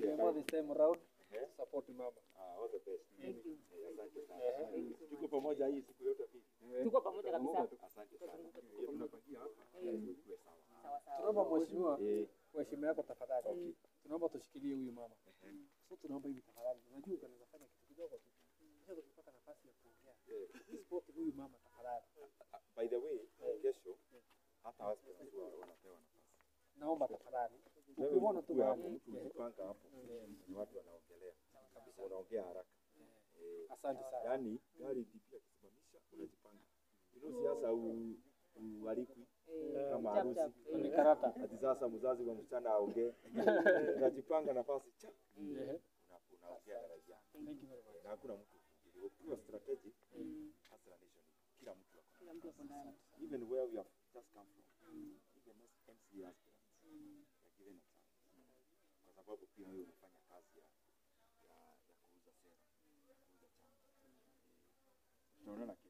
tumeamua this time around support mama. Ah, all the best. Thank you. Eh, Asante sana. Tuko pamoja hii siku yote pili. Tuko pamoja kabisa. Asante sana. Eh, Tunapangia hapa ili tuwe sawa. Sawa sawa. Tunaomba mheshimiwa, Eh, kwa heshima yako tafadhali. Tunaomba tushikilie huyu mama. Sasa tunaomba hivi tafadhali. Unajua unaweza fanya kitu kidogo tu. Sasa tukipata nafasi ya kuongea. eh, Support huyu mama tafadhali. ah, by the way, kesho hata hospitals wa- wanapewa nafasi. Naomba tafadhali. Wewe Ukiona tu ukuwe hapo, mahali. mtu ukipanga hapo, ni watu wanaongelea. Unaongea haraka. Eh, Asante sana. Yaani gari DP akisimamisha unajipanga. You know siasa u- ualikwi kama Chap, harusi. chap. Ni karata. Ati sasa mzazi wa msichana aongee. Unajipanga nafasi cha Ehe. una- unaongea daraja. Thank you very much. Na hakuna mtu kufikiri. Ukiwa strategic as a nation kila mtu ako Kila mtu ako ndani. even where we have just come from. Even as MCA aspirants are given a chance. Kwa sababu pia wewe unafanya kazi ya ya, ya kuuza sera, kuuza chama. Tunaona